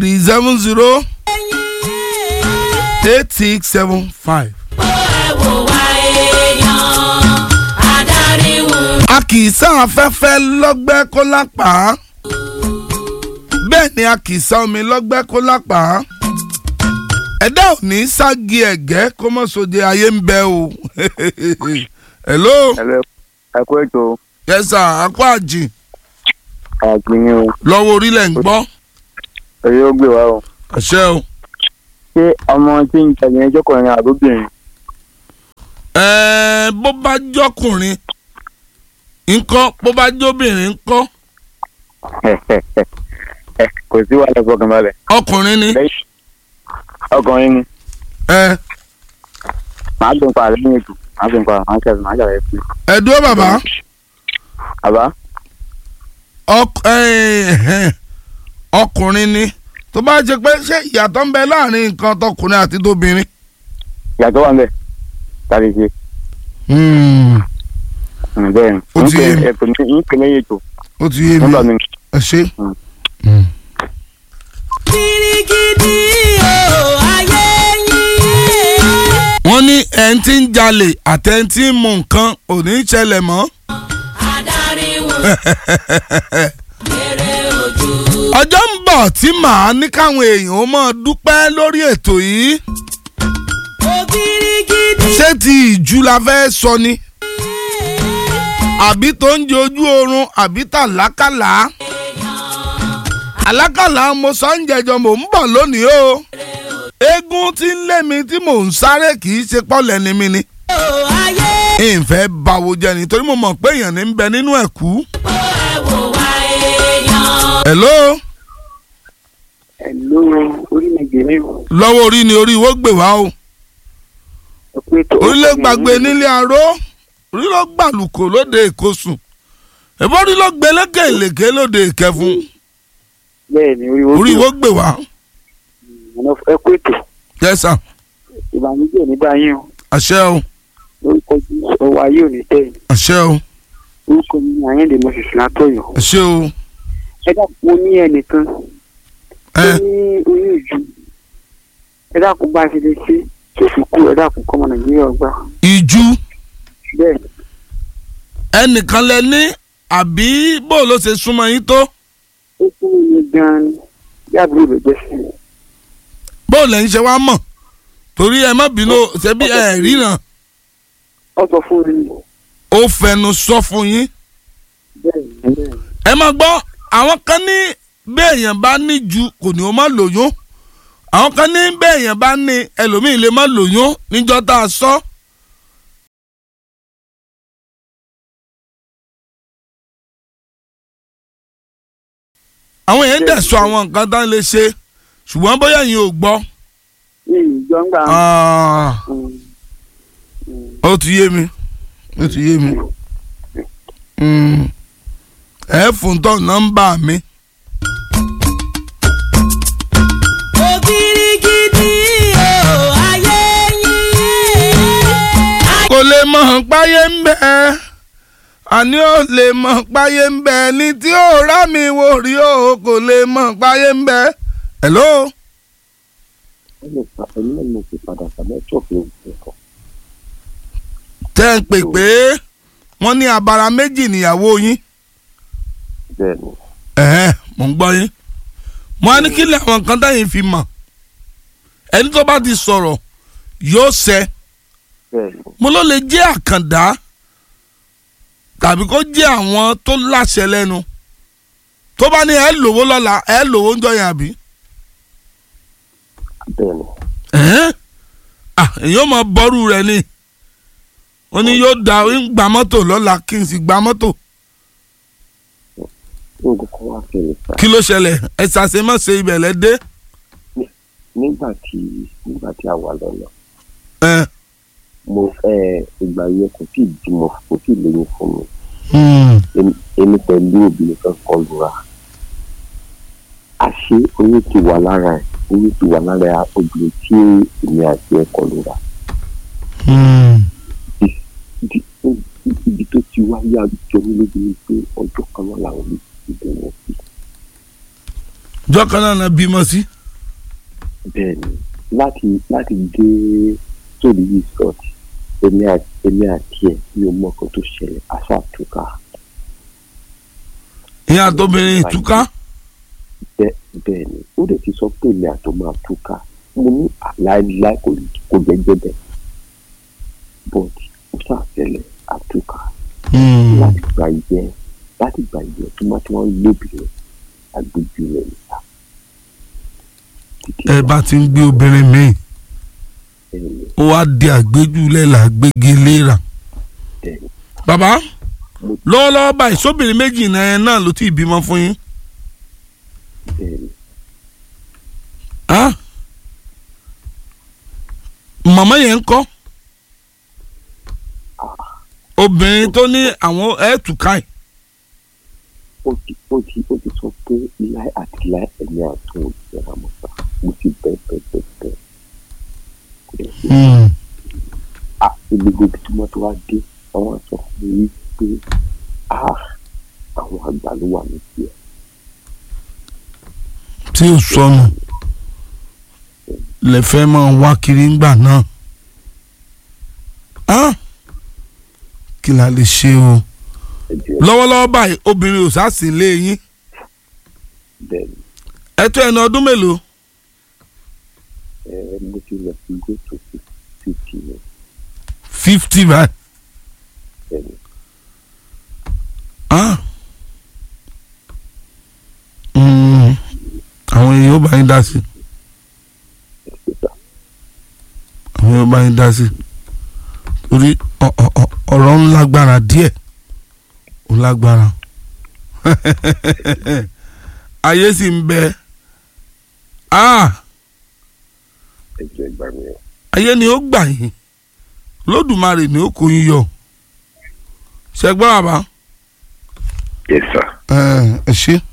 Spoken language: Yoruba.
three seven zero eight six seven five. a kì í sá afẹ́fẹ́ lọ́gbẹ́ kó lápá bẹ́ẹ̀ ni a kì í sá omi lọ́gbẹ́ kó lápá ẹ̀dá ò ní ságì ẹ̀gẹ́ kó mọ̀ sóde ayé ń bẹ o hello Hello, ẹ kú ètò yes sir akọ àjì àgbìyàn o lọ́wọ́ orílẹ̀ ń gbọ́ èyí ó gbé wa o àṣẹ o. ṣé ọmọ tí ń jẹ yẹn jọkùnrin àbóbìnrin ẹ̀ẹ́ bó bá jọkùnrin ńkọ́ bó bá jóbìnrin ńkọ́ kò sí wàhálà fọkànbalẹ̀ ọkùnrin ni lẹ́yìn ọkùnrin ni ẹ màá dùn pa lẹ́yìn ètò màá dùn pa màá ṣàtúnṣe màá ṣàlàyé fún mi. ẹ dúró bàbá àbá ọk- ẹ̀ẹ́, ọkùnrin ni tó bá jẹ pé ṣé ìyàtọ̀ ń bẹ láàrin nǹkan tọkùnrin àti tóbìnrin. ìyàtọ̀ wà ń bẹ̀ tàbí ṣe Mm, bẹ́ẹ̀ ni Ó ti yé mi. ẹ pè mí ń pè lẹ́yìn ètò ó ti yé mi nígbà mi ẹ ṣe. Mm. kirikiri o ayé yín. wọ́n ní ẹ̀ ń tí ń jalè àtẹ̀ ń tí ń mú nǹkan ò ní í ṣẹlẹ̀ mọ́. adarí wò èrè ojú. ọjọ́ ń bọ̀ tí màá ní káwọn èèyàn ó máa dúpẹ́ lórí ètò yìí. o kirikiri. ṣé ti ìjú la fẹ́ sọ ni àbí tó ń jẹ ojú oorun àbí tàlákàlà àlákàlà mo sọ ń jẹjọ mò ń bọ̀ lónìí o eégún tí ń lé mi tí mò ń sáré kì í ṣe pọ́lẹ̀ ni mi ni o ayé. ìfẹ́ báwo jẹ́ ni torí mo mọ̀ pé èèyàn ní ń bẹ nínú ẹ̀kú. ẹ wò wá èèyàn. hello ẹ̀lú orílẹ̀-èdè mi ò lọ́wọ́ orí ni orí ìwó gbè wá o pé ètò orílẹ̀ gbàgbé nílé aró orí ló gbàlùkò lóde ìkosùn ẹ̀bọ́n orí ló gbé lékè ìlèké lóde ìkẹfun bẹ́ẹ̀ ni orí orí ìwó gbè wá. ẹ kú ètò yes sir ìbànújẹ́ ò ní bá yín o àṣẹ o lórúkọ jésù ọwọ́ ayé ò ní tẹ̀ yín àṣẹ o orúkọ mi ni àyẹ̀dè moses látọ̀yọ̀ àṣẹ o ẹ dákun mo ní ẹnìkan tó ẹ ní oyún ìju ẹ dákun bá a ṣe lè ṣe tí ó fi kú ẹ dákun kọ́mọ nàìjíríà gbà ìjú bẹ́ẹ̀ ẹnìkan lẹ ní àbí bó ló ṣe súnmọ́ yín tó ó fún mi gan-an ni bí àbúrò rẹ̀ jẹ́ sí mi bó lẹ ń ṣe wá mọ̀ torí ẹ má bínú ṣebí ẹ ríran ó sọ fún mi ó fẹnu sọ fún yín bẹ́ẹ̀ ni bẹ́ẹ̀ ni ẹ má gbọ́ àwọn kan ní béèyàn bá ní ju kò ní o má lóyún àwọn kan ní béèyàn bá ní ẹlòmíì lè má lóyún níjọ́ tá a sọ. àwọn èèyàn dẹ̀ sọ àwọn nǹkan tán lè ṣe ṣùgbọ́n bóyá yín ò gbọ́. ní ìjọ ń gbà Ah, ó ti yé mi ó ti yé mi Mm. ẹ fún tọ́ nọ́mbà mi. o kirikiri o ayé yín. kò lè mọ̀ páyé ń bẹ àní ò lè mọ̀ páyé ń bẹ ní tí ò rá mi wò rí o kò lè mọ̀ páyé ń bẹ. hello ẹni náà mo fi padà sàmẹ́ ṣọ́ọ̀fù nǹkan tẹ́ ń pè pé wọ́n ní abara méjì níyàwó yín bẹ́ẹ̀ ni ẹ̀hẹ́n mò ń gbọ́ yín mo á ní kí lè àwọn nǹkan táyìn fi mọ̀ ẹni tó bá ti sọ̀rọ̀ yóò ṣẹ bẹ́ẹ̀ ni mo ló lè jẹ́ àkàndá tàbí kó jẹ́ àwọn tó láṣẹ lẹ́nu tó bá ní ẹ lówó lọ́la ẹ lówó ń jọyàn àbí. bẹ́ẹ̀ ni ẹ̀hẹ́n à èyàn máa bọ́rù rẹ̀ ni ó ní yóò da ń gba mọ́tò lọ́la kí n sì gba mọ́tò nǹkan kan wá fẹ́ẹ̀ fà kí ló ṣẹlẹ̀ ẹ ṣàṣemọ́ṣe ibẹ̀ lẹ dé. nígbà tí nígbà tí a wà lọ́nà ẹ mo ẹ ìgbà yẹn kò tí ì bímọ kò tí ì lóyún fún mi hmm, Èmi- èmi pẹ̀lú obìnrin kan kan lura àṣé oyún ti wà lára ẹ̀ oyún ti wà lára ẹ̀ obìnrin tí èmi àti ẹ̀ kọ lura hmm. Ibi- ibi tó ti wáyé àjọ mi lójú ni pé ọjọ́ kan náà làwọn méjì ti bẹ̀rẹ̀ sí jọ́kan náà na bímọ sí. bẹ́ẹ̀ ni láti láti dé sórí yìí sọ́ọ̀tì èmi àti èmi àti ẹ̀ mi ò mọ ọkọ̀ tó ṣẹlẹ̀ àṣà àtúkà ìyá àtọ́bìnrin ìtúká. bẹ́ẹ̀ bẹ́ẹ̀ ni ó dẹ̀ ti sọ pé èmi àtọ́ máa túká mo ní àláìláì kò kò jẹ́jẹ́ bẹ́ẹ̀ but ó ṣàṣẹlẹ̀ àtúkà láti gba ìyẹn láti gba ìyẹn tó máa tí wọ́n ń lóbìnrin agbègbè rẹ̀ níta. Títí ẹ bá ti ń gbé obìnrin míì bẹ́ẹ̀ ni ó wá di àgbéjúlẹ̀ là gbégi léra. bẹ́ẹ̀ ni bàbá lọ́wọ́lọ́wọ́ báyìí sóbìnrin méjì náà náà ló ti bímọ fún yín. bẹ́ẹ̀ ni Ah? màmá yẹn ń kọ́ obìnrin tó ní àwọn ẹ̀ẹ́tùká ẹ̀ ó ti ó ti ó ti sọ pé láì àti láì ẹ̀mí àtún òṣìṣẹ́ àmọ́ta mo ti bẹ́ẹ̀ bẹ́ẹ̀ bẹ́ẹ̀ bẹ́ẹ̀ kò dẹ̀ sí a gbogbo ibi tí mọ́tò wá dé àwọn sọ fún mi pé ah àwọn àgbà ló wà ní tiẹ̀ tí ò sọnù lẹ́fẹ́ máa wá kiri ńgbà náà. Ah? kí la lè ṣe o ẹ̀jẹ̀ lọ́wọ́lọ́wọ́ báyìí obìnrin ò sá sí ilé yín bẹ́ẹ̀ ni ẹ tó ẹni ọdún mélòó ẹ mo ti lọ sí gòtò fífi ní fifty báyìí. bẹ́ẹ̀ ni Ah. Mm. àwọn èèyàn ó bá yín dá sí ẹ̀sìtà àwọn èèyàn ó bá yín dá sí torí ọ- ọ- ọ- ọ̀rọ̀ ń lágbára díẹ̀ ó lágbára ayé sì ń bẹ Ah. ẹ̀jẹ̀ ìgbà mi ẹ̀ ayé ni ó gbà yín lódùmarè ni ó kó yín yọ ṣẹgbọ́n àbá yes sir. ẹ ẹ ṣe